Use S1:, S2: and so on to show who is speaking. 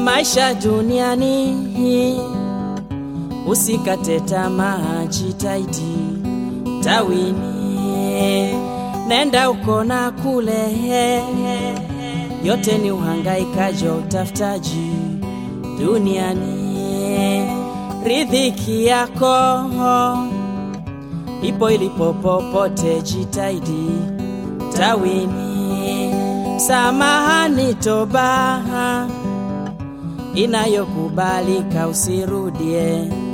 S1: maisha duniani, usikate tamaa, jitahidi tawini, nenda uko na kule, yote ni uhangaikaji wa utafutaji duniani. Riziki yako ipo ilipo popote, jitahidi tawini, samahani, toba inayokubalika, usirudie